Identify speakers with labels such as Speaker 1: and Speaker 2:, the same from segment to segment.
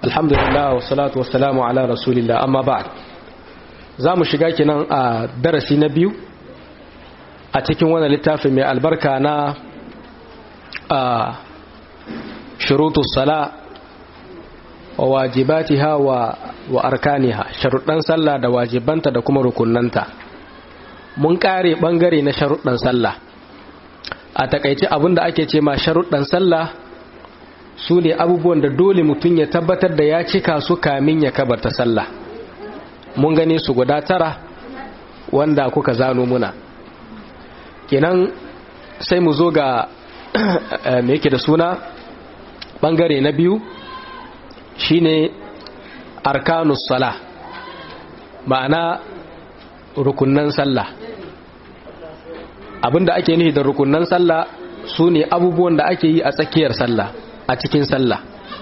Speaker 1: alhamdulillah wa salatu wa salamu ala rasulillah amma ba'd za mu shiga kinan a darasi na biyu a cikin wannan littafin mai albarka na a shurutus sala wa wajibatiha wa wa arkaniha sharuɗan sallah da wajibanta da kuma rukunnanta mun kare bangare na sharuɗan sallah a takaice abinda ake ce ma sharuɗan sallah su ne abubuwan da dole mutum ya tabbatar da ya cika su kamin ya kabarta sallah mun gane su guda tara wanda kuka zano muna kenan sai mu zo ga me yake da suna bangare na biyu shine arkanus sala ma'ana rukunnan sallah abinda ake nufi da rukunnan sallah su ne abubuwan da ake yi a tsakiyar sallah a cikin sallah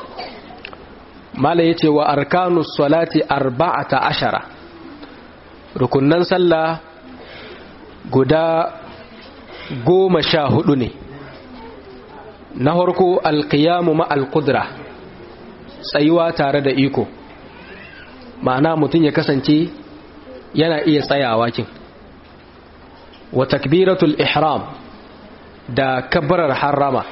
Speaker 1: mala yace wa arkanus salati arba'ata ashara rukunnan sallah guda goma sha hudu ne na harko alkiyamu ma alkudra tsayuwa tare da iko ma'ana mutum ya kasance yana iya tsayawa kin wa takbiratul ihram da kabbarar harrama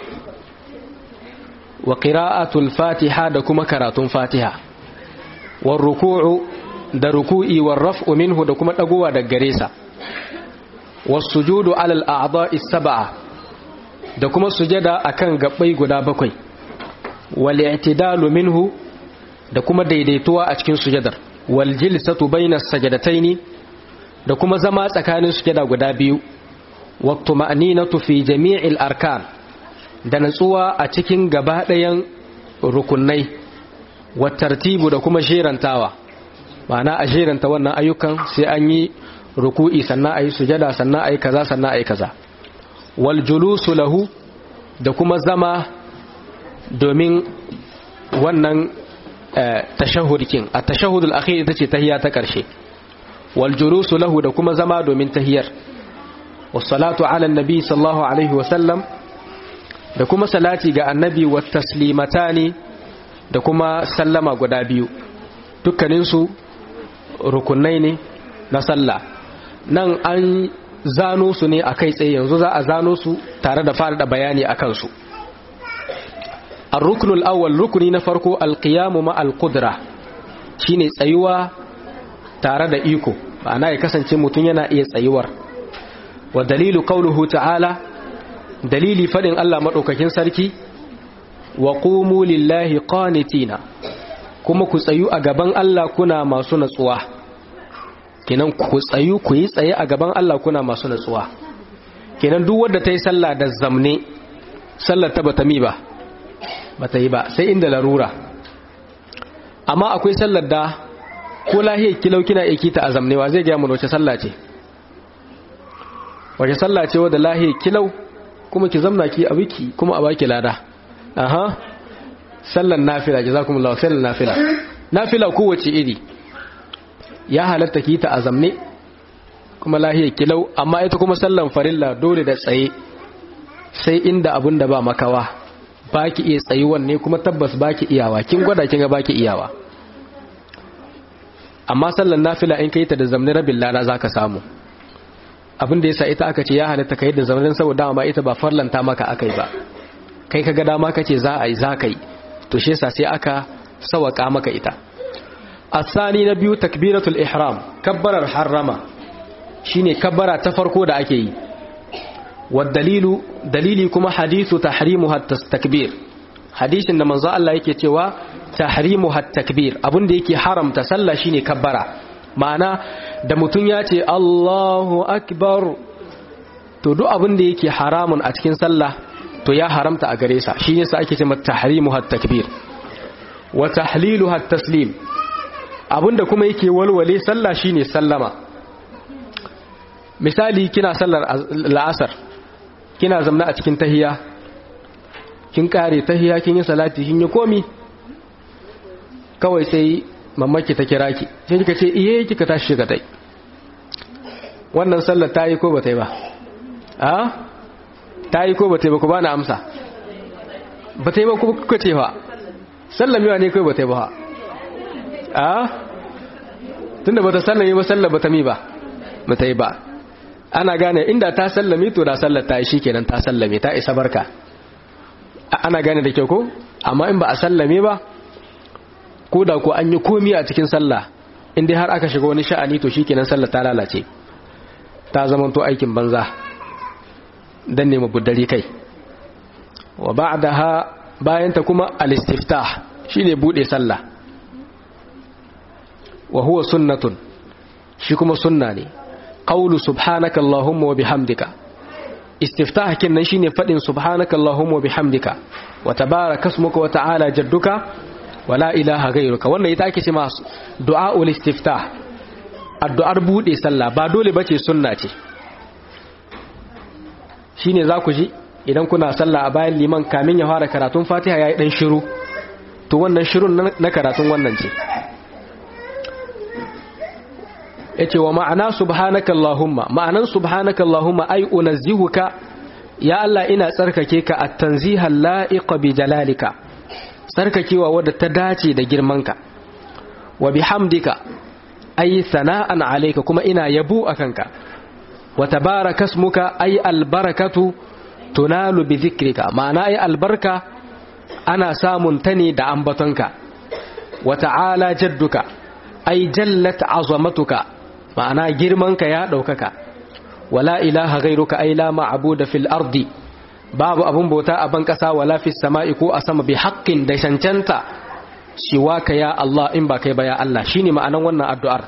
Speaker 1: wa qira'atul fatiha da kuma karatun fatiha war ruku'u da ruku'i war raf'u minhu da kuma dagowa daga gare sa was sujudu alal a'dha'i sab'a da kuma sujada akan gabbai guda bakwai wal i'tidalu minhu da kuma daidaituwa a cikin sujadar wal jilsatu bainas sajadataini da kuma zama tsakanin sujada guda biyu wa tuma'ninatu fi jami'il arkan da natsuwa a cikin gaba ɗayan rukunai wa tartibu da kuma jerantawa ma'ana a jeranta wannan ayyukan sai an yi ruku'i sannan ayi sujada sannan ayi kaza sannan ayi kaza wal julusu lahu da kuma zama domin wannan tashahhudin a tashahhudul akhir ita ce tahiyya ta karshe wal julusu lahu da kuma zama domin tahiyar was salatu ala annabi sallallahu alaihi wa sallam da kuma salati ga annabi wa taslimatani da kuma sallama guda biyu dukkanin su rukunai ne na sallah nan an zano su ne a kai tsaye yanzu za a zano su tare da fara da bayani a kansu الركن الأول ركني نفرقو القيام مع القدرة shine tsayuwa tare da iko ma'ana ya kasance mutum yana iya tsayuwar wa dalilu qauluhu ta'ala dalili fadin Allah madaukakin sarki wa qumu lillahi qanitina kuma ku tsayu a gaban Allah kuna masu natsuwa kenan ku tsayu ku yi tsaye a gaban Allah kuna masu natsuwa kenan duk wanda ta yi sallah da zamne sallar ta bata mi ba bata yi ba sai inda larura amma akwai sallar da ko lahiyar kilau kina iki ta azamnewa zai gaya mun wace sallah ce wace sallah ce wadda lahiyar kilau kuma ki zamna ki a wiki kuma a baki lada aha sallar nafila jazakumullahu sallar nafila nafila kowace iri ya halatta ki ta azamne kuma lahiyar kilau amma ita kuma sallan farilla dole da tsaye sai inda abun da ba makawa ba ki iya tsayuwan ne kuma tabbas ba ki iyawa kin gwada kin ga ba ki iyawa amma sallan nafila in kai ta da zamanin rabin lada za ka samu abin da yasa ita aka ce ya halatta kai da zamanin saboda dama ita ba farlanta maka akai ba kai ka ga dama kace za a yi za ka yi to shi yasa sai aka sawaka maka ita asani na biyu takbiratul ihram kabbarar harrama shine kabbara ta farko da ake yi والدليل دليلي كما حديث تحريمها التكبير حديث ان منزو الله yake cewa tahrimuha takbir abun da yake haramta sallah shine kabbara ma'ana da mutun ya ce Allahu akbar to duk abun da yake haramun a cikin sallah to ya haramta a gare sa shi yasa ake cewa tahrimuha takbir wa tahliluha taslim abun da kuma yake walwale sallah shine sallama misali kina sallar la'asar kina zamna a cikin tahiya kin kare tahiya kin yi salati kin yi komi kawai sai mamaki ta kira ki sai kika ce iye kika tashi shiga tai wannan sallar ta yi ko ba ta yi ba a ta yi ko ba ta yi ba ku ba na amsa ba ta yi ba kuka ce ba sallamewa ne kai bata yi ba a tunda bata sallame ba sallar bata mi ba bata yi ba ana gane inda ta sallame to da sallar ta yi shikenan ta sallame ta isa barka ana gane da kyau ko amma in ba a sallame ba ko da ko an yi komi a cikin sallah in dai har aka shiga wani sha'ani to shikenan sallar ta lalace ta zamanto aikin banza dan ne mabuddari kai wa ba'daha bayan ta kuma al-istiftah shine bude sallah wa huwa sunnatun shi kuma sunna ne qawlu subhanaka allahumma wa bihamdika istiftah kinnan shine fadin subhanaka allahumma wa bihamdika wa tabaraka ismuka wa ta'ala jadduka wa la ilaha ghayruka wannan ita ake cewa du'aul istiftah addu'ar bude sallah ba dole bace sunna ce shine za ku ji idan kuna sallah a bayan liman kamin ya fara karatun fatiha yayi dan shiru to wannan shirun na karatun wannan ce yace wa ma'ana subhanaka allahumma ma'anan subhanaka allahumma ay unazzihuka ya Allah ina tsarkake ka at-tanziha la'iqa bi jalalika tsarkakewa wadda ta dace da girmanka wa bihamdika ay sana'an alayka kuma ina yabo akanka wa tabaraka ismuka ay albarakatu tunalu bi dhikrika ma'ana ay albarka ana samun ta ne da ambatonka wa ta'ala jadduka ay jallat azamatuka ma'ana girmanka ya ɗaukaka wala ilaha gairuka ai la ma'abuda fil ardi babu abun bauta a ban ƙasa wala fis sama'i ko a sama bi haƙƙin da cancanta siwaka ya Allah in ba kai ba ya Allah shine ma'anan wannan addu'ar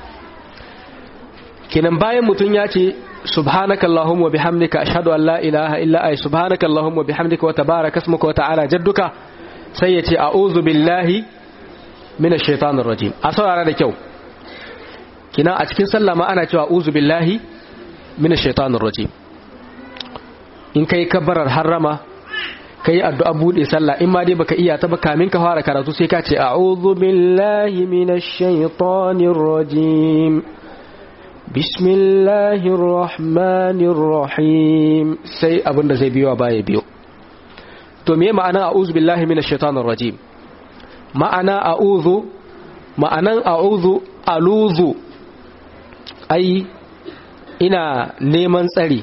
Speaker 1: kinan bayan mutum ya ce subhanaka allahumma bihamdika ashhadu an la ilaha illa ay subhanaka allahumma bihamdika wa tabaraka ismuka wa ta'ala jadduka sai ya ce a'udhu billahi minash shaitanir rajim a saurara da kyau kina a cikin sallah ma ana cewa uzu billahi minash shaitanir rajim in kai kabbarar harrama kai addu'a bude sallah in ma dai baka iya ta ba kamin ka fara karatu sai ka ce a'udhu billahi minash shaitanir rajim bismillahir rahmanir rahim sai abinda zai biyo baya biyo to me ma'ana a'udhu billahi minash shaitanir rajim ma'ana a'udhu ma'anan a'udhu aluzu ai ina neman tsari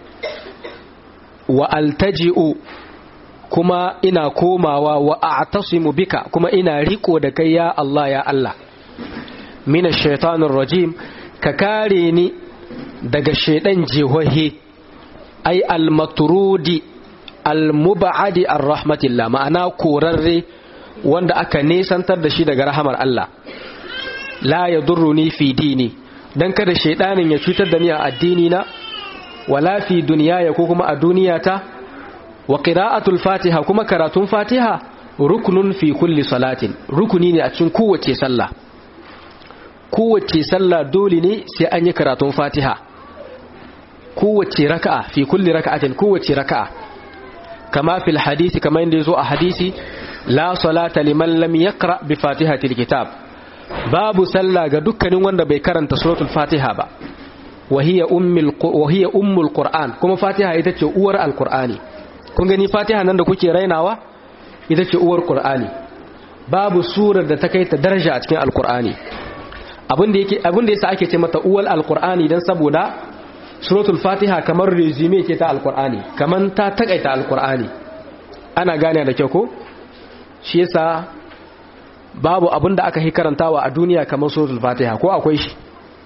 Speaker 1: wa altaji'u kuma ina komawa wa a'tasimu bika kuma ina riko da kai ya Allah ya Allah mina shaitanir rajim ka kare ni daga shaidan jihohi ai almatrudi almubadi arrahmatillah ma'ana korarre wanda aka nesantar da shi daga rahamar Allah la yadurruni fi dini dan kada shaidanin ya cutar da ni a addini na wala fi duniyaya ko kuma a duniyata wa qira'atul fatiha kuma karatun fatiha ruknun fi kulli salatin rukuni ne a cikin kowace sallah kowace sallah dole ne sai an yi karatun fatiha kowace raka'a fi kulli raka'atin kowace raka'a kama fil hadisi kama inda yazo a hadisi la salata liman lam yaqra bi fatihatil kitab babu sallah ga dukkanin wanda bai karanta suratul fatiha ba wahiya ummul qur'an kuma fatiha ita ce uwar alqur'ani kun gani fatiha nan da kuke rainawa ita ce uwar qur'ani babu surar da ta kai ta daraja a cikin alqur'ani abin da yake abin da yasa ake ce mata uwar alqur'ani dan saboda suratul fatiha kamar resume ke ta alqur'ani kaman ta takaita alqur'ani ana gane da kyau ko shi yasa babu abin da aka yi karantawa a duniya kamar suratul fatiha ko akwai shi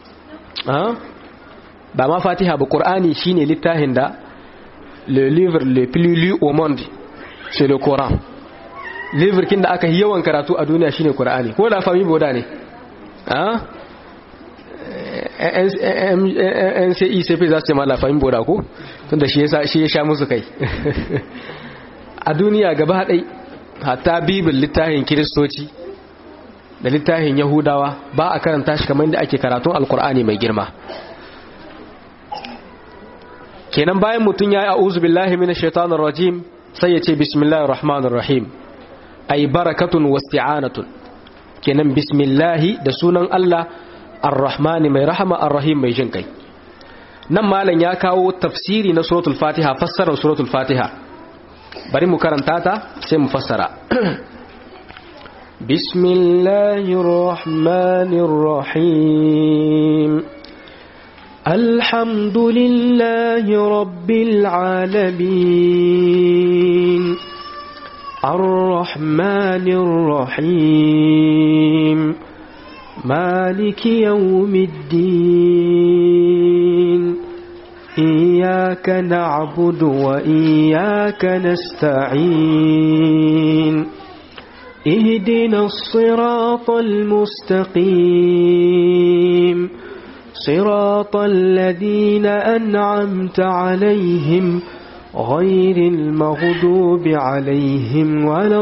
Speaker 1: ba ma fatiha ba qur'ani shine littafin da le livre le plus lu au monde c'est le coran livre kin da aka yi yawan karatu a duniya shine qur'ani ko da fami boda ne ah NCECP za su ce ma la fami boda ko tunda shi yasa shi ya sha musu kai a duniya gaba ɗai hatta bibil littafin kiristoci da littafin yahudawa ba a karanta shi kamar yadda ake karatun alkur'ani mai girma kenan bayan mutum ya yi a'uzu billahi minash shaitanir rajim sai ya ce bismillahir rahmanir rahim ay barakatun wasti'anatun kenan bismillahi da sunan Allah ar-rahmani mai rahama ar-rahim mai jin kai nan malam ya kawo tafsiri na suratul fatiha fassarar suratul fatiha bari mu karanta ta sai mu fassara بسم الله الرحمن الرحيم الحمد لله رب العالمين الرحمن الرحيم مالك يوم الدين إياك نعبد وإياك نستعين اهدنا الصراط المستقيم صراط الذين أنعمت عليهم غير المغضوب عليهم ولا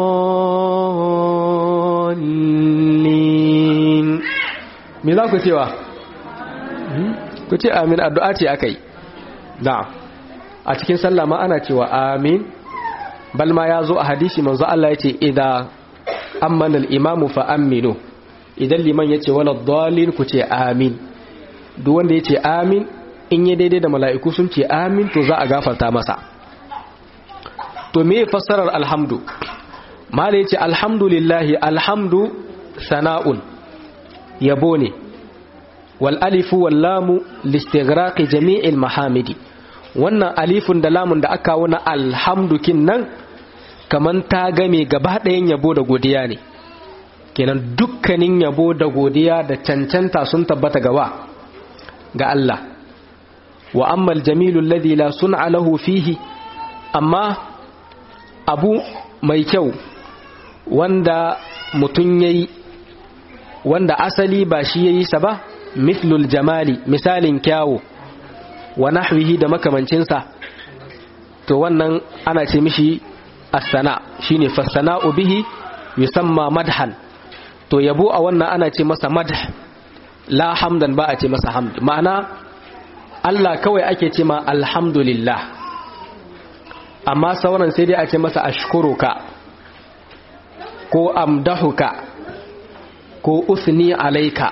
Speaker 1: الضالين me za ku cewa ku ce amin addu'a ce aka yi na'am a cikin sallah ma ana cewa amin bal ma ya zo a hadisi manzo Allah ya ce idan ammanal imamu fa aminu idan liman ya ce wala dalin ku ce amin duk wanda ya ce amin in yi daidai da mala'iku sun ce amin to za a gafarta masa to me fassarar alhamdu mala ya ce alhamdulillahi alhamdu sana'un yabo ne wal alifu wal lamu listigraqi jami'il mahamidi wannan alifun da lamun da aka wuna alhamdukin nan kaman ta game gaba ɗayan yabo da godiya ne kenan dukkanin yabo da godiya da cancanta sun tabbata gawa ga Allah wa ammal jamilu alladhi la sun'a lahu fihi amma abu mai kyau wanda mutun yayi wanda asali ba shi yayi sa ba mithlul jamali misalin kyawu wa nahwihi da makamancinsa to wannan ana ce mishi as-sana shine fasana'u bihi yusamma madhan to yabo a wannan ana ce masa madh la hamdan ba a ce masa hamd ma'ana Allah kawai ake ce ma alhamdulillah amma sauran sai dai a ce masa ashkuruka ko amdahuka ko usni alaika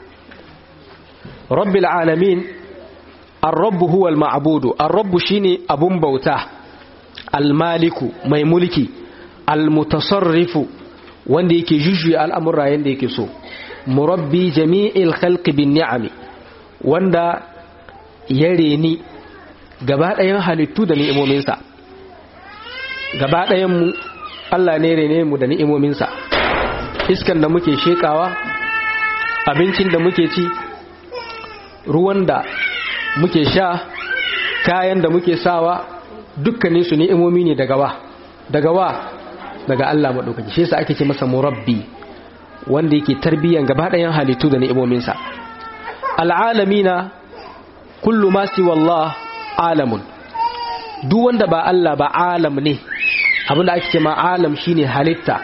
Speaker 1: rabbil alamin ar-rabb huwa al-ma'budu ar-rabb shine abun bauta al-maliku mai mulki al-mutasarrifu wanda yake jujjuya al'amura yanda yake so murabbi jami'il khalqi bin ni'ami wanda ya reni gaba ɗayan halittu da ni'imominsa gaba ɗayan mu Allah ne rene mu da ni'imominsa iskan da muke shekawa abincin da muke ci ruwan da muke sha kayan da muke sawa dukkanin su ni'imomi ne daga wa daga wa daga Allah madaukaki shi yasa ake ce masa murabbi wanda yake tarbiyan gaba ɗayan halittu da ni'imominsa al'alamina kullu ma siwa Allah alamun duk wanda ba Allah ba alam ne abinda ake ce ma alam shine halitta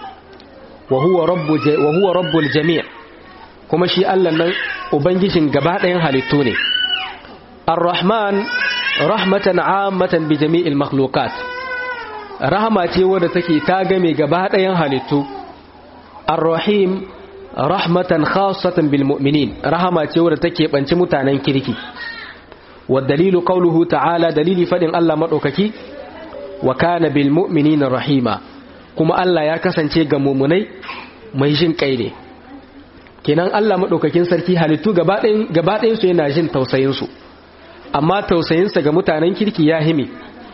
Speaker 1: wa huwa rabbu wa huwa rabbul jami' kuma shi Allah nan ubangijin gaba ɗayan halittu ne ar-rahman rahmatan ammatan bi jami'il makhluqat rahama ce wadda take ta game gaba ɗayan halittu ar-rahim rahmatan khassatan bil mu'minin rahama ce wadda take banci mutanen kirki wa dalilu qawluhu ta'ala dalili fadin Allah madaukaki wa kana bil mu'minina rahima kuma Allah ya kasance ga mumunai mai jin kai ne kenan Allah madaukakin sarki halittu gaba ɗayan gaba ɗayan su yana jin tausayin su amma tausayin sa ga mutanen kirki ya himi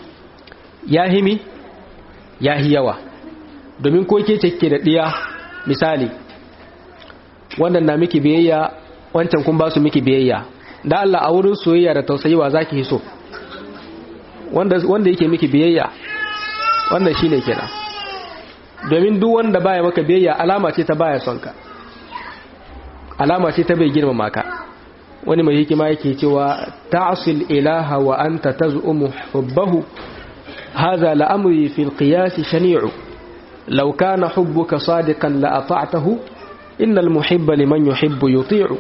Speaker 1: ya himi ya hi yawa domin ko ke ce da diya misali wannan na miki biyayya wancan kun ba su miki biyayya da Allah a wurin soyayya da tausayi wa zaki so wanda wanda yake miki biyayya wannan shine kenan domin duk wanda baya maka biyayya alama ce ta baya son ka alama ce ta bai girmama ka wani mai hikima yake cewa ta'sil ilaha wa anta taz'umu hubbahu hadha la'amri fil qiyas shani'u law kana hubbuka sadiqan la ata'tahu innal muhibba liman yuhibbu yuti'u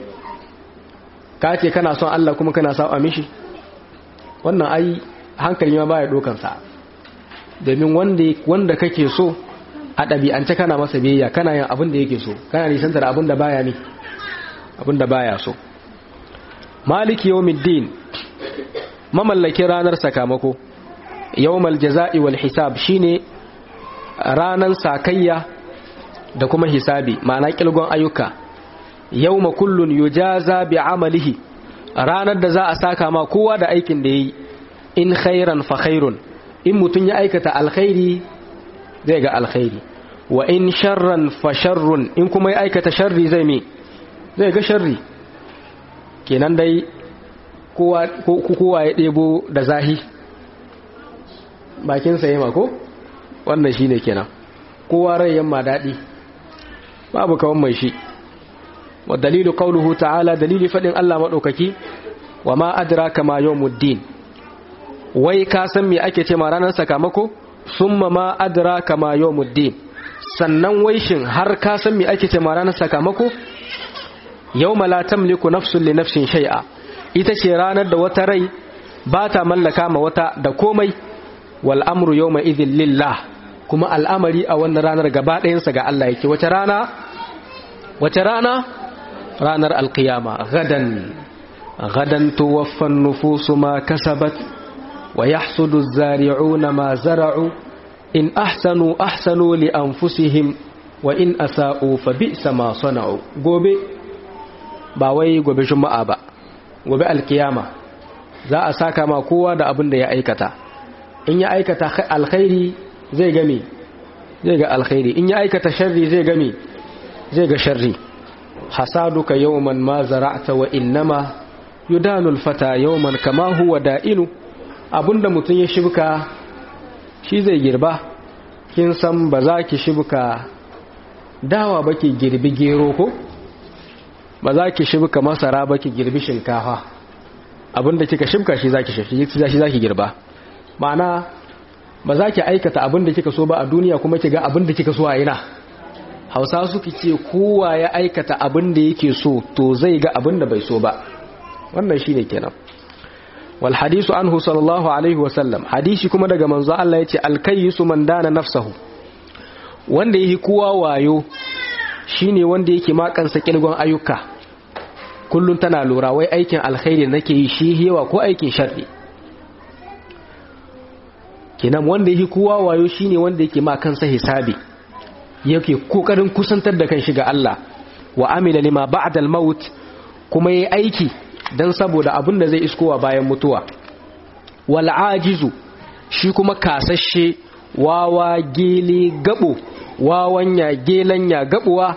Speaker 1: kace kana son Allah kuma kana saba mishi wannan ai hankali ma baya dokan sa domin wanda wanda kake so a ɗabi'ance kana masa biyayya kana yin abin da yake so kana nisantar abin da baya ne abin da baya so maliki yawmiddin mamallaki ranar sakamako yawmal jaza'i wal hisab shine ranan sakayya da kuma hisabi ma'ana kilgon ayyuka yawma kullun yujaza bi amalihi ranar da za a saka ma kowa da aikin da yayi in khairan fa khairun in mutun ya aikata alkhairi zai ga alkhairi wa in sharran fa sharrun in kuma ya aikata sharri zai me zai ga sharri kenan dai kowa kowa ya debo da zahi bakin sa yema ko wannan shine kenan kowa rai yamma dadi babu kawan mai shi wa dalilu qawluhu ta'ala dalili fadin Allah madaukaki wa ma adraka ma yawmuddin wai ka san me ake ce ma ranar sakamako summa ma adraka ma yawmuddin sannan wai shin har ka san me ake ce ma ranar sakamako yawma la tamliku nafsun li nafsin shay'a ita ce ranar da wata rai ba ta mallaka ma wata da komai wal amru yawma idhil lillah kuma al'amari a wannan ranar gaba ɗayansa ga Allah yake wace rana wace rana ranar alkiyama gadan gadan tuwaffan nufusu ma kasabat wa yahsudu zari'una ma zara'u in ahsanu ahsanu li anfusihim wa in asa'u fa bi'sa ma sana'u gobe ba wai gobe juma'a ba gobe alkiyama za a saka ma kowa da abin da ya aikata in ya aikata alkhairi zai game zai ga alkhairi in ya aikata sharri zai game zai ga sharri hasaduka yawman ma zara'ta wa innama yudanu alfata yawman kama huwa da'inu abinda mutum ya shibka shi zai girba kin san ba za ki shibka dawa ba ki girbi gero ko ba za ki shibka masara ba ki girbi shinkafa abinda kika shibka shi za ki shi za ki girba ma'ana ba za ki aikata abinda kika so ba a duniya kuma ki ga abinda kika so a ina hausa suke ce kowa ya aikata abinda yake so to zai ga abinda bai so ba wannan shine kenan wal hadisu anhu sallallahu alaihi wa sallam hadisi kuma daga manzo Allah yace al kayyisu man dana nafsahu wanda yake kowa wayo shine wanda yake ma kansa kilgon ayyuka kullun tana lura wai aikin alkhairi nake yi shi hewa ko aikin sharri kenan wanda yake kowa wayo shine wanda yake ma kansa hisabi yake kokarin kusantar da kanshi ga Allah wa amila lima ba'da al-maut kuma yayi aiki dan saboda abin da zai iskowa bayan mutuwa wal ajizu shi kuma kasashe wawa gele gabo wawanya gelanya gabuwa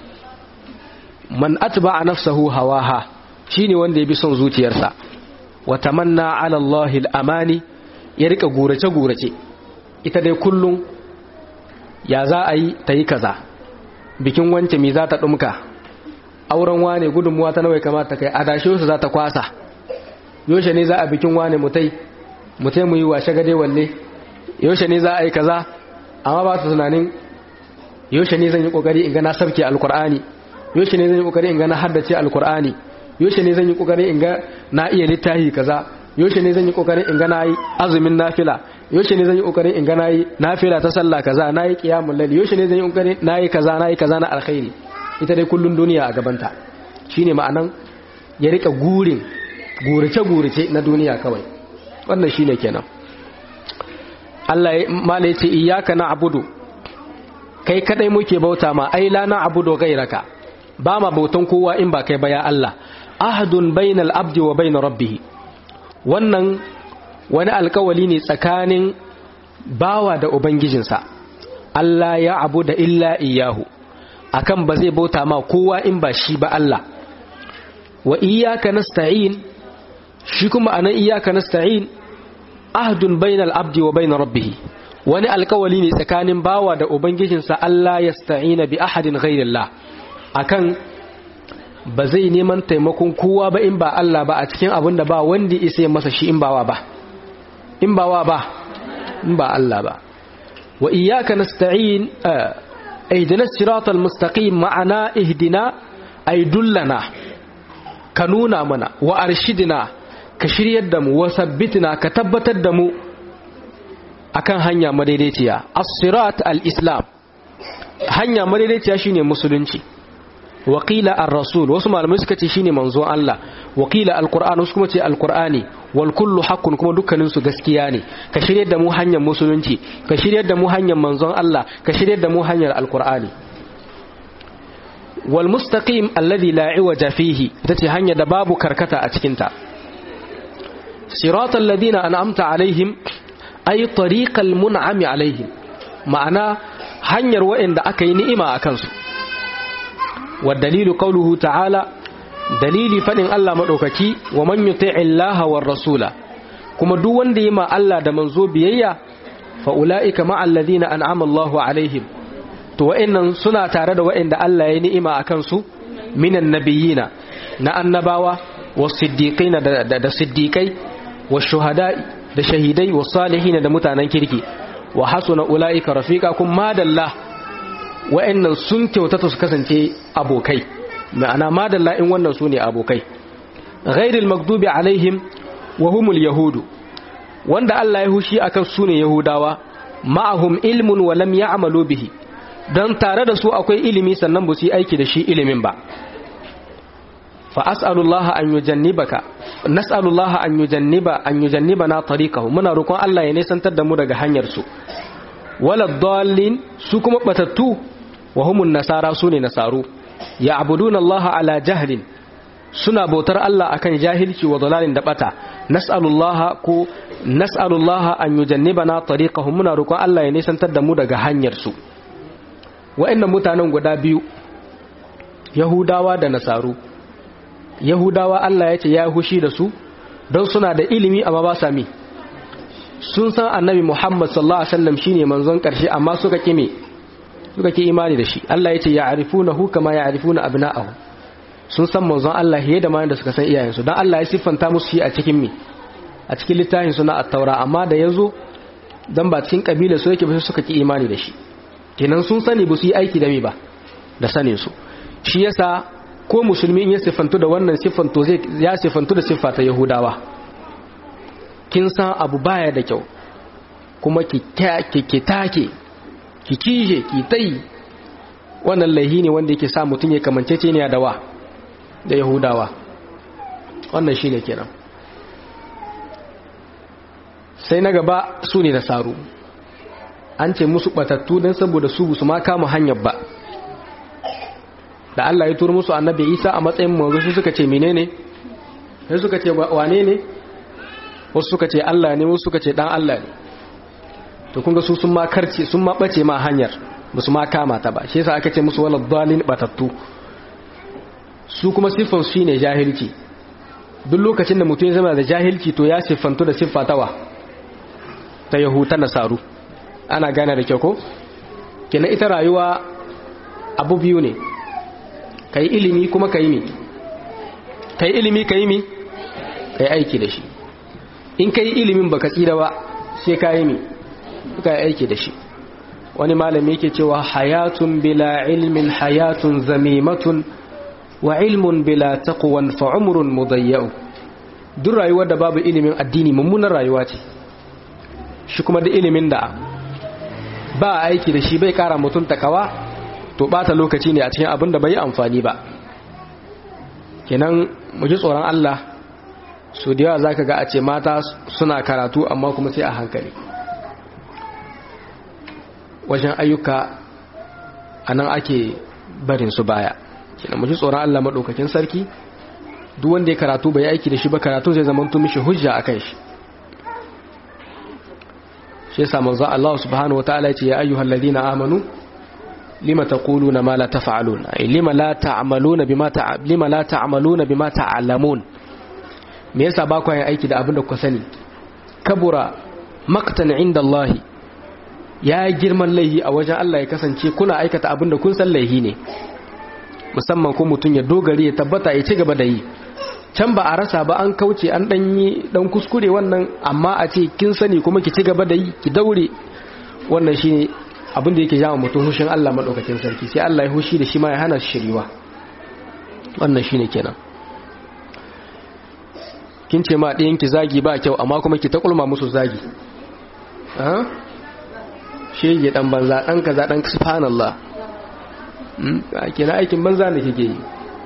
Speaker 1: man atba'a nafsahu hawaha shine wanda ya bi son zuciyarsa wa tamanna ala Allah al-amani ya rika gurace gurace ita dai kullum ya za a yi ta yi kaza bikin wance mi za ta ɗumka auren wane gudunmuwa ta nawai kamata kai adashe su za ta kwasa yaushe ne za a bikin wane mutai mutai mu yi washe gade walle yaushe ne za a yi kaza amma ba su tunanin yaushe ne zan yi kokari in ga na sabke alkur'ani yaushe ne zan yi kokari in ga na haddace alkur'ani yaushe ne zan yi kokari in ga na iya littafi kaza yaushe ne zan yi kokarin in ga na yi azumin nafila yaushe ne zan yi kokarin in ga na yi nafila ta sallah kaza na yi qiyamul layl yaushe ne zan yi kokarin na yi kaza na yi kaza na alkhairi ita dai kullun duniya a gabanta shine ma'anan ya rika gurin gurace gurace na duniya kawai wannan shine kenan Allah ya mala yace iyyaka na'budu kai kadai muke bauta ma ai la na'budu ghayraka ba ma bautan kowa in ba kai ba ya Allah ahadun bainal abdi wa bain rabbih wannan wani alkawali ne tsakanin bawa da ubangijinsa Allah ya abu da illa iyahu akan ba zai bauta ma kowa in ba shi ba Allah wa iyyaka nasta'in shi kuma anan iyyaka nasta'in ahdun bainal abdi wa bain rabbih wani alkawali ne tsakanin bawa da ubangijinsa Allah yasta'ina bi ahadin ghairillah akan ba zai neman taimakon kowa ba in ba Allah ba a cikin abin da ba wanda isa masa shi in bawa ba in bawa ba in ba Allah ba wa iyyaka nasta'in ihdina siratal mustaqim ma'ana ihdina ay dullana ka nuna mana wa arshidina ka shiryar da mu wa sabbitina ka tabbatar da mu akan hanya madaidaiciya as-sirat al-islam hanya madaidaiciya shine musulunci wakila ar-rasul wasu malamai suka ce shine manzon Allah wakila al-qur'an wasu kuma ce al-qur'ani wal kullu haqqun kuma dukkanin su gaskiya ne ka shiryar da mu hanyar musulunci ka shiryar da mu hanyar manzon Allah ka shiryar da mu hanyar al-qur'ani wal mustaqim alladhi la iwaja fihi ita ce hanya da babu karkata a cikin ta siratal ladina an'amta alaihim ay tariqal mun'ami alaihim ma'ana hanyar wa'anda aka yi ni'ima akan su wa dalilu qawluhu ta'ala dalili fadin Allah madaukaki wa man yuti'i Allah war rasula kuma duk wanda yi ma Allah da manzo biyayya fa ulaika ma alladhina an'ama Allahu alaihim to wa'annan suna tare da wa'anda Allah ya ni'ima akan su minan nabiyina na annabawa was siddiqina da, da, da siddiqai was shuhada'i da shahidai was salihin da mutanen kirki wa hasuna ulaika rafiqa kun madalla wa'annan sun kyautata su kasance abokai ma'ana madalla in wannan su ne abokai ghairil magdubi alaihim wa humul yahudu wanda Allah ya hushi akan su ne yahudawa ma'ahum ilmun wa lam ya'malu bihi dan tare da su akwai ilimi sannan ba su yi aiki da shi ilimin ba fa as'alullaha an yujannibaka nas'alullaha an yujanniba an yujannibana tariqahu muna roƙon Allah ya nisantar da mu daga hanyar su wala dallin su kuma batattu wa humun nasara su ne nasaru ya abuduna Allah ala jahlin suna bautar Allah akan jahilci wa dalalin da bata nas'alullaha ko nas'alullaha an yujannibana tariqahum muna roƙon Allah ya nisantar da mu daga hanyar su wa'annan mutanen guda biyu Yahudawa da Nasaru Yahudawa Allah ya ce ya hushi da su don suna da ilimi amma ba sa mi sun san annabi Muhammad sallallahu alaihi wasallam shine manzon karshe amma suka kime suka ki imani da shi Allah ya ce ya'rifunahu kama ya'rifuna abna'ahum sun san manzon Allah fiye da ma da suka san iyayensu dan Allah ya siffanta musu shi a cikin mi a cikin littafin suna at-taura amma da yazo dan ba cikin kabila su yake ba suka ki imani da shi kenan sun sani ba su yi aiki da me ba da sanin su shi yasa ko musulmi in ya siffantu da wannan siffanto zai ya siffantu da siffa ta yahudawa kin san abu baya da kyau kuma ki ki take ki kije ki tai wannan laihi ne wanda yake sa mutum ya kamancece ne da wa da yahudawa wannan shine kenan sai na gaba su ne nasaru an ce musu batattu don saboda su su ma kama hanyar ba da Allah ya turo musu annabi Isa a matsayin manzo su suka ce menene sai suka ce wane ne wasu suka ce Allah ne wasu suka ce dan Allah ne to kun ga su sun ma karce sun ma bace ma hanyar ba su ma kama ta ba shi yasa aka ce musu wala dalin batattu su kuma siffan shi ne jahilci duk lokacin da mutum ya zama da jahilci to ya siffantu da siffa tawa ta yahuta nasaru ana gane da kyau ko kenan ita rayuwa abu biyu ne ka yi ilimi kuma ka yi mi ka yi ilimi ka yi mi ka yi aiki da shi in ka yi ilimin ba ka tsira ba sai ka yi mi ka yi aiki da shi wani malami yake cewa hayatun bila ilmin hayatun zamimatun wa ilmun bila taqwan fa umrun mudayyau duk rayuwar da babu ilimin addini mummunar rayuwa ce shi kuma da ilimin da ba aiki da shi bai kara mutum takawa to bata lokaci ne a cikin abin da bai amfani ba kenan mu ji tsoron Allah su da yawa zaka ga a ce mata suna karatu amma kuma sai a hankali wajen ayyuka anan ake barin su baya kenan mu ji tsoron Allah madaukakin sarki duk wanda ya karatu bai aiki da shi ba karatu zai zama tun mishi hujja akan shi shi yasa manzo Allah subhanahu wataala ya ce ya ayyuhal ladina amanu lima taquluna ma la taf'alun ay lima la ta'maluna bima ta lima la ta'maluna bima ta'lamun me yasa ba ku yin aiki da abin da ku sani kabura maqtan inda Allah ya girman laihi a wajen Allah ya kasance kuna aikata abin da kun san laihi ne musamman ko mutum ya dogari ya tabbata ya ci gaba da yi can ba a rasa ba an kauce an dan yi dan kuskure wannan amma a ce kin sani kuma ki ci gaba da yi ki daure wannan shine abin da yake jawo mutum hushin Allah madaukakin sarki sai Allah ya hushi da shi ma ya hana shi shiriwa wannan shine kenan kin ce ma ɗayan ki zagi ba kyau amma kuma ki ta kulma musu zagi ha shege dan banza dan kaza dan subhanallah kenan aikin banza ne kike yi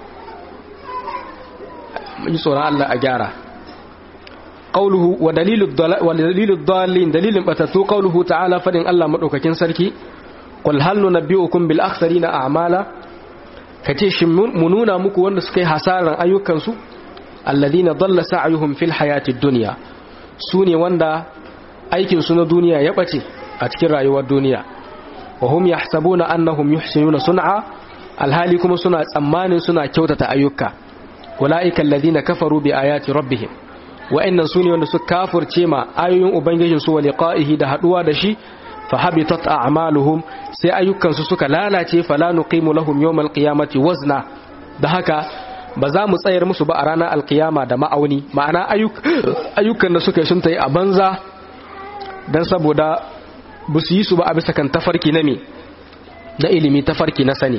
Speaker 1: mun tsoron Allah a gyara qawluhu wa dalilu wa dalilu dallin dalilin batatu qawluhu ta'ala fadin Allah madaukakin sarki qul hal nunabbiukum bil akhsarina a'mala kace shin mu nuna muku wanda suka yi hasaran ayyukansu alladhina dalla sa'yuhum fil hayatid dunya sune wanda aikin su na duniya ya bace a cikin rayuwar duniya wa hum yahsabuna annahum yuhsinuna sun'a alhali kuma suna tsammanin suna kyautata ayyuka ulaika alladhina kafaru bi ayati rabbihim wa'annan sune wanda suka kafirce ma ayoyin ubangijin su wa liqa'ihi da haduwa da shi fa habitat a'maluhum sai ayyukan su suka lalace fala nuqimu lahum yawmal qiyamati wazna da haka ba za mu tsayar musu ba a ranar alkiyama da ma'auni ma'ana ayyukan da suka yi sun tayi a banza dan saboda ba su yi su ba a bisa kan tafarki na me na ilimi tafarki na sani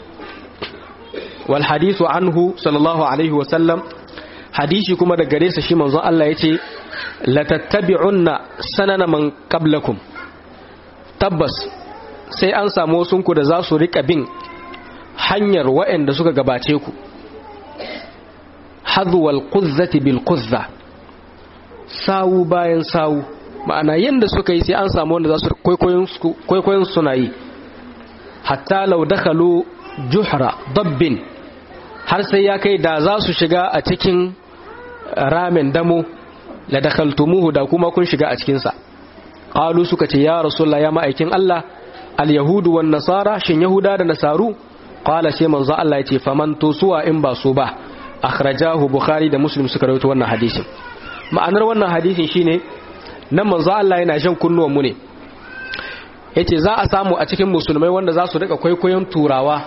Speaker 1: wal hadithu anhu sallallahu alaihi wa sallam hadisi kuma da gare sa shi manzon Allah yace la tattabi'unna sanana man qablakum tabbas sai an samu wasu ku da za su rika bin hanyar waɗanda suka gabace ku hadwal quzzati bil quzza sawu bayan sawu ma'ana yanda suka yi sai an samu wanda za su kwaikwayon suna yi hatta lau dakhalu juhra dabbin har sai ya kai da za su shiga a cikin ramen damo la dakhaltumuhu da kuma kun shiga a cikin sa qalu suka ce ya rasulullah ya ma'aikin Allah al yahudu wan nasara shin yahuda da nasaru qala sai manzo Allah yace faman to suwa in ba su ba akhrajahu bukhari da muslim suka rawaito wannan hadisin ma'anar wannan hadisin shine nan manzo Allah yana shan kunnuwan mu ne yace za a samu a cikin musulmai wanda za su rika kwaikwayon turawa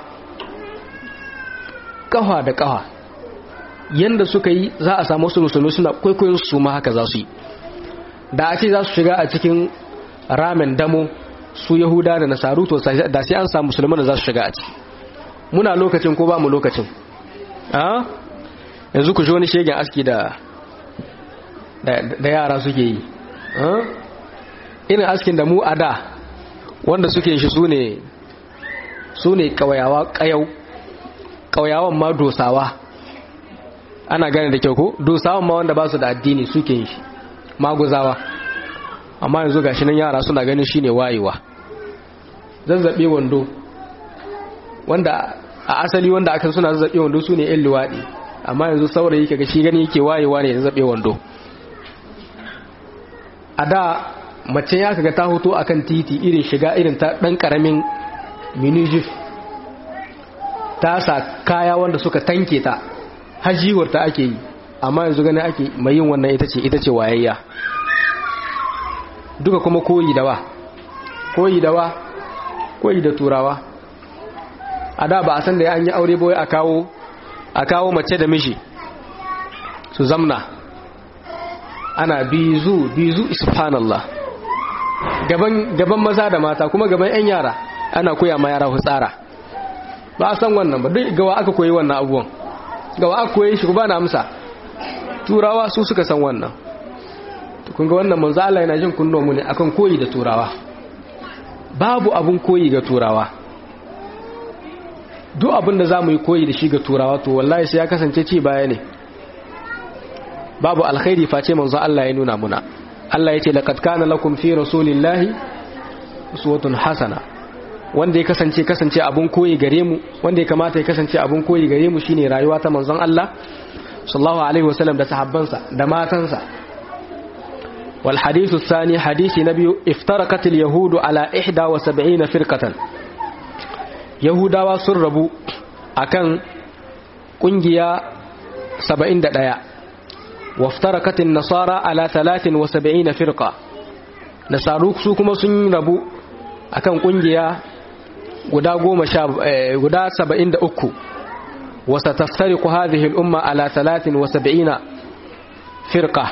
Speaker 1: kafa da kafa yanda suka yi za a samu wasu musulmai suna kwaikwayon su ma haka za su yi da a ce za su shiga a cikin ramen damo su yahuda da nasaru to da sai an samu musulman da za su shiga a ciki muna lokacin ko ba mu lokacin a yanzu ku shi wani shegen aski da da yara suke yi irin askin da mu a da wanda suke shi su ne su ne kawayawa kayau kawayawan ma dosawa ana gane da kyau ko dosawan ma wanda ba su da addini suke yi shi maguzawa amma yanzu gashi nan yara suna ganin shine wayewa zazzabe wando wanda a asali wanda aka suna zazzabe wando su ne yan luwaɗi amma yanzu saurayi kaga shi gani yake wayewa ne zazzabe wando a da mace ya kaga ta hoto akan titi irin shiga irin ta dan karamin minijif ta sa kaya wanda suka tanke ta hajiwar ta ake yi amma yanzu gani ake mai yin wannan ita ce ita ce wayayya duka kuma koyi da wa koyi da wa koyi da turawa a da ba a san da an yi aure boye a kawo a kawo mace da mishi su zamna ana bizu bizu subhanallah gaban gaban maza da mata kuma gaban yan yara ana koya ma yara hutsara ba a san wannan ba duk gawa aka koyi wannan abubuwan gawa aka koyi shi ba na amsa turawa su suka san wannan kun ga wannan manzo Allah yana jin kunno mu ne akan koyi da turawa babu abun koyi ga turawa duk abin da zamu yi koyi da shi ga turawa to wallahi sai ya kasance ci baya ne babu alkhairi face manzo Allah ya nuna muna Allah yace laqad kana lakum fi rasulillahi uswatun hasana wanda ya kasance kasance abun koyi gare mu wanda ya kamata ya kasance abun koyi gare mu shine rayuwa ta manzon Allah sallallahu alaihi wasallam da sahabbansa da matansa wal hadithu thani hadisi na biyu iftaraqat al yahudu ala 71 firqatan yahudawa sun rabu akan kungiya 71 وافترقت النصارى على 73 فرقة نصارو su kuma sun rabu akan kungiya guda 10 guda 73 وستفترق هذه الأمة على 73 فرقة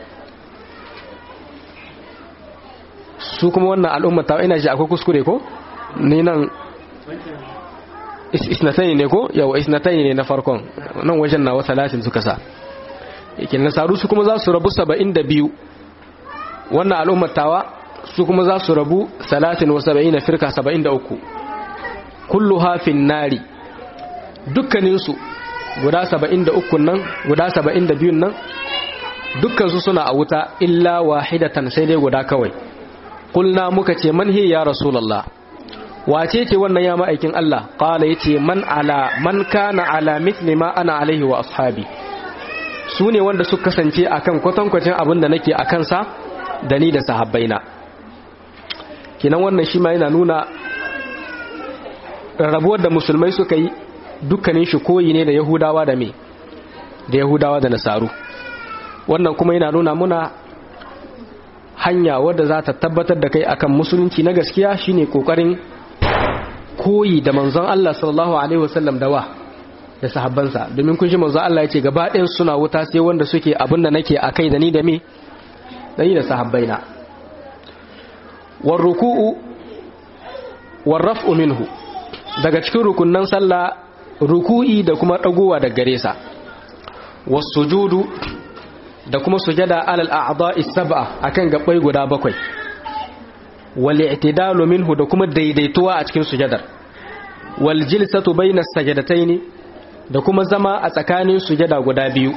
Speaker 1: su kuma wannan al'umma ta ina ji akwai kuskure ko ni nan isnatani ne ko yawa isnatani ne na farkon nan wajen na wata latin suka sa yake nasaru su kuma za su rabu 72 wannan al'ummar tawa su kuma za su rabu 73 firka 73 kullu hafin nari dukkaninsu guda 73 nan guda 72 nan dukkansu suna a wuta illa wahidatan sai dai guda kawai kulna muka ce man hi ya rasulullah wace ce wannan ya ma'aikin Allah qala yace man ala man kana ala mithli ma ana alaihi wa ashabi su ne wanda suka kasance akan kwatankwacin abin da nake akan sa da ni da sahabbaina kinan wannan shi ma yana nuna rabuwar da musulmai suka yi dukkanin shi koyi ne da yahudawa da me da yahudawa da nasaru wannan kuma yana nuna muna hanya wadda za ta tabbatar da kai akan musulunci na gaskiya shine kokarin koyi da manzon Allah sallallahu alaihi wasallam da wa da sahabbansa domin kun ji manzon Allah ya ce gaba ɗayan suna wuta sai wanda suke abin da nake akai da ni da me da ni da sahabbaina war ruku'u war raf'u minhu daga cikin rukunnan sallah ruku'i da kuma dagowa da gare sa was sujudu da kuma sujada alal a'dha'i sab'a akan gabbai guda bakwai wal i'tidalu minhu da kuma daidaituwa a cikin sujadar wal jilsatu bayna sajadataini da kuma zama a tsakanin sujada guda biyu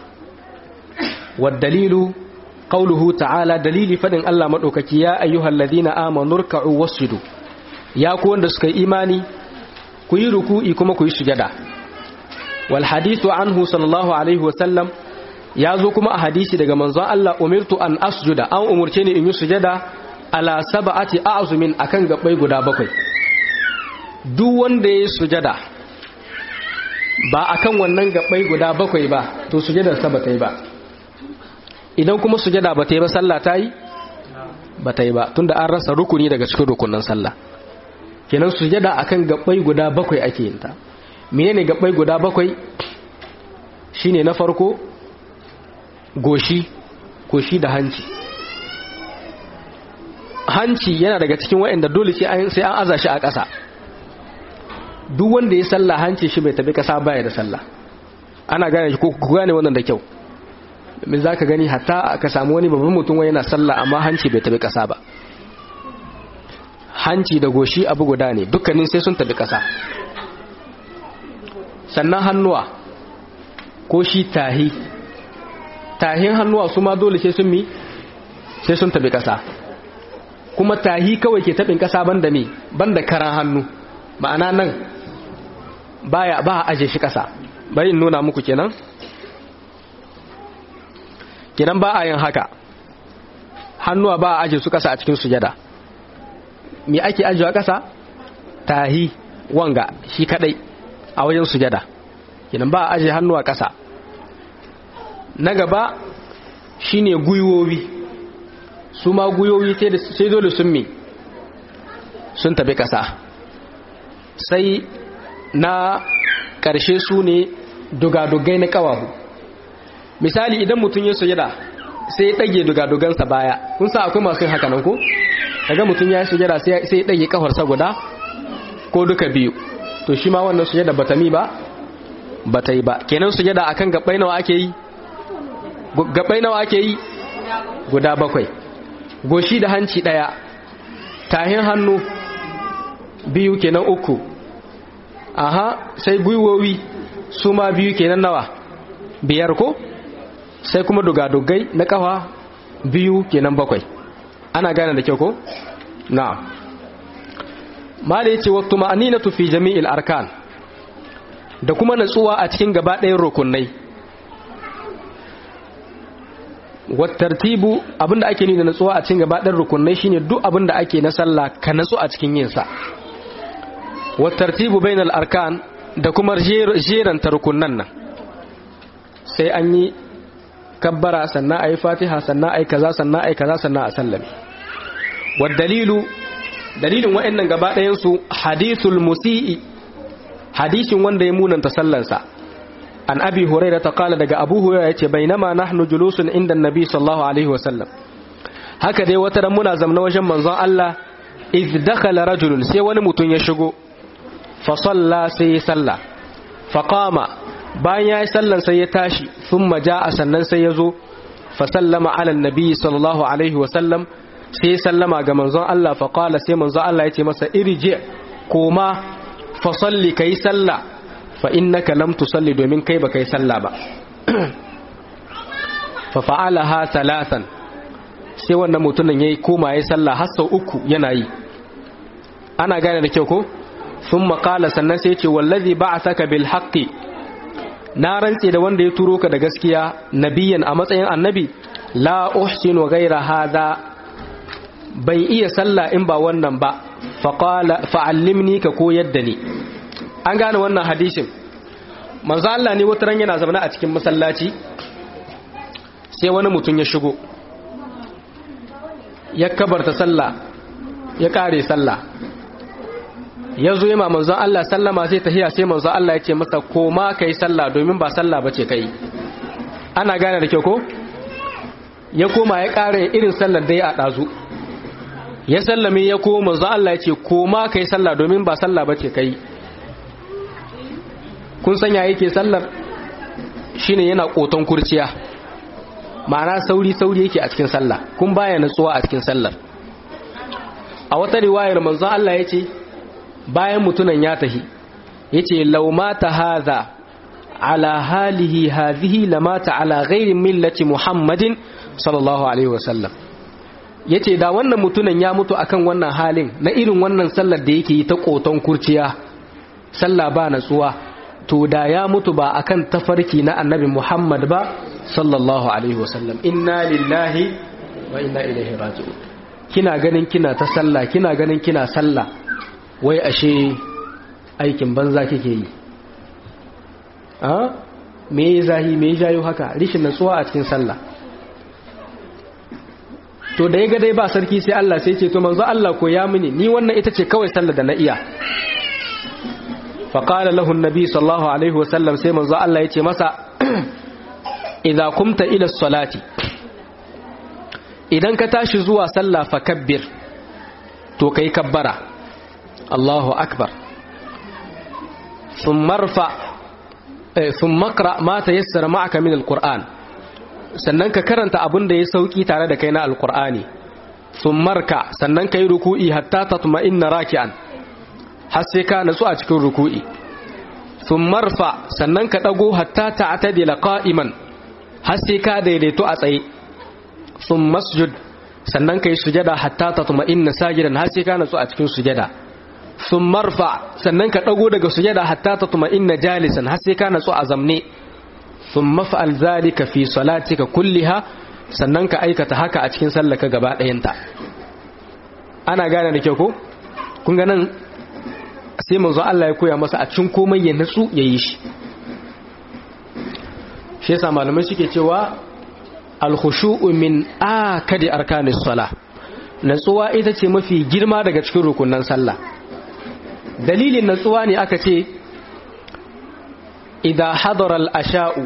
Speaker 1: wad dalilu qawluhu ta'ala dalili fadin Allah madaukaki ya ayyuhalladhina amanu ruk'u wasjudu ya ku wanda suka yi imani ku yi ruku'i kuma ku yi sujada wal hadithu anhu sallallahu alaihi wa sallam ya zo kuma a hadisi daga manzon Allah umirtu an asjuda an umurce ni in yi sujada ala sab'ati a'zumin akan gabbai guda bakwai duk wanda ya sujada ba akan wannan gabbai guda bakwai ba to sujadar sa ba ta yi ba idan kuma sujada ba ta yi ba sallah ta yi ba ta yi ba tunda an rasa rukuni daga cikin rukunin sallah kenan sujada akan gabbai guda bakwai ake yin ta menene gabbai guda bakwai shine na farko goshi goshi da hanci hanci yana daga cikin waɗanda dole sai an aza shi a ƙasa duk wanda ya salla hanci shi bai tabi ƙasa baya da salla ana gane shi ko ku gane wannan da kyau domin za ka gani hatta ka samu wani babban mutum wani yana salla amma hanci bai tabi ƙasa ba hanci da goshi abu guda ne dukkanin sai sun tabi ƙasa sannan hannuwa ko shi tahi tahin hannuwa su ma dole sai sun mi sai sun tabi kasa kuma tahi kawai ke tabin kasa banda me banda karan hannu ma'ana nan baya ba a aje shi kasa bari in nuna muku kenan kenan ba a yin haka hannuwa ba a aje su kasa a cikin sujada me ake ajewa kasa tahi wanga shi kadai a wajen sujada kenan ba a aje hannuwa kasa na gaba shine gwiwowi su ma gwiwowi sai dole sun mi sun tabi kasa sai na ƙarshe su ne dugadugai na ƙawahu misali idan mutum ya sujada sai ya ɗage dugadugansa baya kun sa akwai masu haka nan ko daga mutum ya sujada sai ya ɗage ƙafarsa guda ko duka biyu to shi ma wannan sujada bata mi ba bata yi ba kenan sujada akan gabbai nawa ake yi gabai nawa ake yi guda bakwai goshi da hanci daya tahin hannu biyu kenan uku aha sai gwiwowi su ma biyu kenan nawa biyar ko sai kuma dugadugai na kafa biyu kenan bakwai ana gane da kyau ko na mala yace waqtu ma'aninatu fi jami'il arkan da kuma natsuwa a cikin gaba ɗayan rukunai wattartibu abinda ake ni da natsuwa a cikin gabaɗar rukunai shine duk abinda ake na sallah ka natsu a cikin yin sa wattartibu bainal arkan da kuma jeran rukunan nan sai an yi kabbara sannan ayi fatiha sannan ayi kaza sannan ayi kaza sannan a sallame wad dalilu dalilin wa'annan gaba ɗayan su hadithul musii hadisin wanda ya munanta sallansa an abi huraira ta kala daga abu huraira yace bainama nahnu julusun inda annabi sallallahu alaihi wasallam haka dai wata ran muna zamna wajen manzon Allah iz dakhala rajulun sai wani mutum ya shigo fa salla sai ya salla fa qama bayan ya yi sallan sai ya tashi thumma jaa sannan sai ya zo fa sallama ala annabi sallallahu alaihi wasallam sai ya sallama ga manzon Allah fa qala sai manzon Allah yace masa irji koma fa salli kai sallah fa innaka lam tusalli domin kai ba kai sallah ba fa fa'alaha thalathan sai wannan mutumin yayi koma yayi sallah har sau uku yana yi ana gane da kyau ko sun makala sannan sai ce wallazi ba a saka bil haƙƙi na rantse da wanda ya turo ka da gaskiya nabiyan a matsayin annabi la uhsinu gaira hada ban iya sallah in ba wannan ba fa'allimni ka koyar da ni an gane wannan hadisin manzo Allah ne wata ran yana zaune a cikin masallaci sai wani mutum ya shigo ya kabarta sallah ya kare sallah ya zo yama manzon Allah sallama sai tahiya sai manzon Allah ya ce masa koma kai sallah domin ba sallah bace kai ana gane da kyau ko ya koma ya kare irin sallar da ya dazu ya sallame ya koma manzon Allah ya ce koma kai sallah domin ba sallah bace kai kun sanya yake sallar shine yana koton kurciya ma'ana sauri sauri yake a cikin sallah kun baya natsuwa a cikin sallar a wata riwayar manzon Allah ya ce bayan mutunan ya tahi ya ce laumata haza ala halihi hazihi lamata ala gairin millati muhammadin sallallahu alaihi wasallam ya ce da wannan mutunan ya mutu akan wannan halin na irin wannan sallar da yake yi ta koton kurciya sallah ba natsuwa to da ya mutu ba akan tafarki na annabi muhammad ba sallallahu alaihi wasallam inna lillahi wa inna ilaihi raji'un kina ganin kina ta sallah kina ganin kina sallah wai ashe aikin banza kike yi a me zahi me jayo haka rishin natsuwa a cikin sallah to da ya ga dai ba sarki sai Allah sai ce to manzo Allah ko ya mini ni wannan ita ce kawai sallah da na iya fa qala lahu annabi sallallahu alaihi wasallam sai manzo Allah ya ce masa idza kumta ila salati idan ka tashi zuwa sallah fa kabbir to kai kabbara Allahu akbar ثم ارفع ثم اقرا ما تيسر معك من القران sannan ka karanta abin da ya sauki tare da kai na alqur'ani marka sannan kai ruku'i hatta tatma'inna raki'an har sai ka natsu a cikin ruku'i marfa sannan ka dago hatta ta'tadila qa'iman har sai ka daidaito a tsaye masjud sannan kai sujada hatta tatma'inna sajidan har sai ka natsu a cikin sujada sun marfa sannan ka ɗago daga sujada hatta ta tuma inna jalisan har sai ka natsu a zamne sun mafa'al zalika fi salatika kulliha sannan ka aikata haka a cikin sallaka gaba ɗayanta ana gane da kyau ko kun ga nan sai manzo Allah ya koya masa a cikin komai ya natsu ya yi shi shi yasa malamai suke cewa al-khushu'u min akadi arkanis salah natsuwa ita ce mafi girma daga cikin rukunan sallah dalilin natsuwa ne aka ce idan hadarar asha'u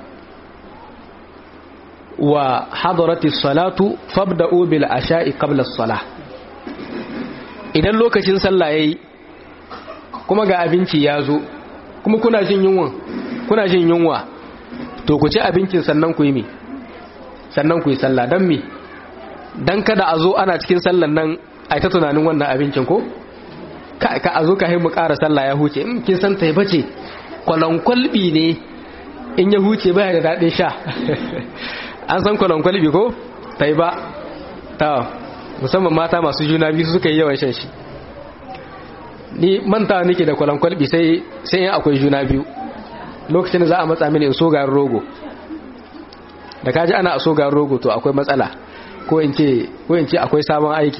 Speaker 1: wa hadarati salatu fabda'u bil asha'i qabla salah idan lokacin sallah yayi kuma ga abinci ya zo kuma kuna jin yunwa kuna jin yunwa to ku ci abincin sannan ku yi mi sannan ku yi sallah dan mi dan kada a zo ana cikin sallan nan ai ta tunanin wannan abincin ko ka a zo ka mu ƙara sallah ya huce in kin san tai bace kwalonkwalbi ne in ya huce baya da daɗin sha an san kwalonkwalbi ko tai ba ta musamman mata masu juna biyu suka yi yawan shan shi ni manta nake da kwalonkwalbi sai sai yin akwai juna biyu lokacin da za a matsa mini in so garin rogo da kaji ana a so garin rogo to akwai matsala ko in ce ko in ce akwai sabon aiki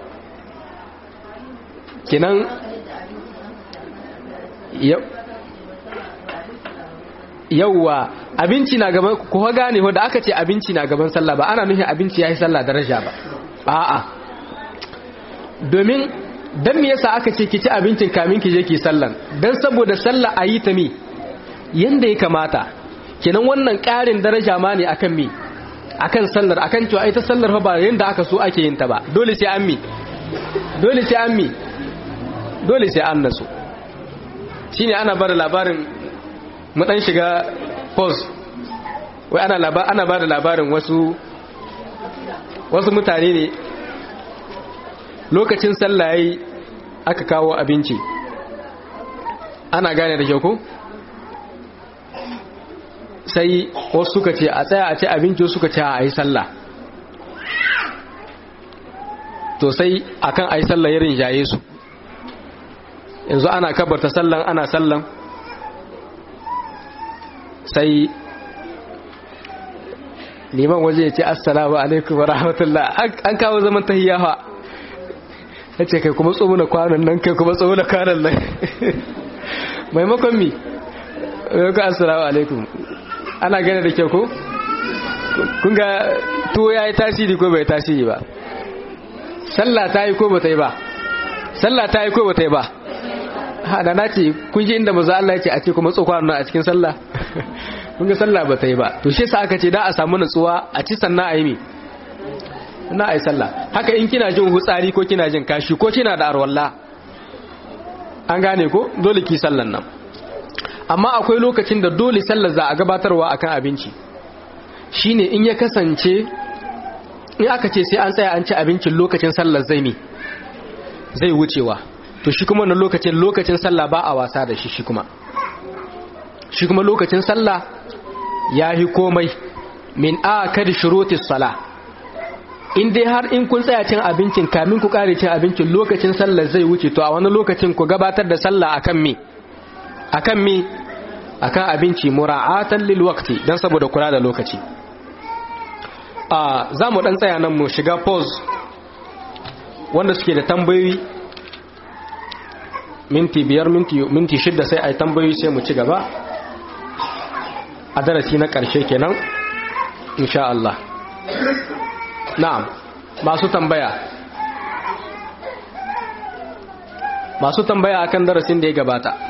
Speaker 1: kinan yauwa abinci na gaban ko gane da aka ce abinci na gaban sallah ba ana nufin abinci yayi sallah daraja ba a'a domin dan me yasa aka ce ki ci abincin kamin ki je ki sallan dan saboda sallah ayi ta mi yanda ya kamata kenan wannan ƙarin daraja ma ne akan mi akan sallar akan cewa ita sallar fa ba yanda aka so ake yin ta ba dole sai an mi dole sai an mi dole sai an nasu shi ne ana bada labarin dan shiga post wai ana ana bada labarin wasu wasu mutane ne lokacin sallaye aka kawo abinci ana gane da kyau ko sai wasu suka ce a tsaya a ce abinci suka ce a yi sallah to sai akan a yi sallah ya rinjaye su yanzu ana kabarta sallan ana sallan sai liman waje ya ce assalamu alaikum wa rahmatullah an kawo zaman tahiyyawa ya ce kai kuma tsomuna kwanan nan kai kuma tsomuna kwanan nan maimakon mi maimakon assalamu alaikum ana gane da kyau ko kun ga tuwo ya yi tasiri ko bai tasiri ba sallah ta yi ko ba ta yi ba sallah ta yi ko ba ta yi ba hada na ce kun ji inda maza Allah ya ce a ce kuma tsokwa nan a cikin sallah kun ga sallah ba ta yi ba to shi sa aka ce da a samu nutsuwa a ci sannan a yi mi na a yi sallah haka in kina jin hutsari ko kina jin kashi ko kina da arwalla an gane ko dole ki sallan nan amma akwai lokacin da dole sallar za a gabatarwa akan abinci shine in ya kasance in aka ce sai an tsaya an ci abincin lokacin sallar zai mi zai wucewa to shi kuma wannan lokacin lokacin sallah ba a wasa da shi shi kuma shi kuma lokacin sallah ya yi komai min a kada shurutis sala in dai har in kun tsaya cin abincin kamin ku kare cin abincin lokacin sallah zai wuce to a wani lokacin ku gabatar da sallah akan me akan me akan abinci mura'atan lil waqti dan saboda kula da lokaci a za mu dan tsaya nan mu shiga pause wanda suke da tambayoyi minti biyar minti shidda sai a yi tambayoyi sai mu ci gaba a darasi na ƙarshe kenan insha Allah na'am masu tambaya masu tambaya akan darasin da ya gabata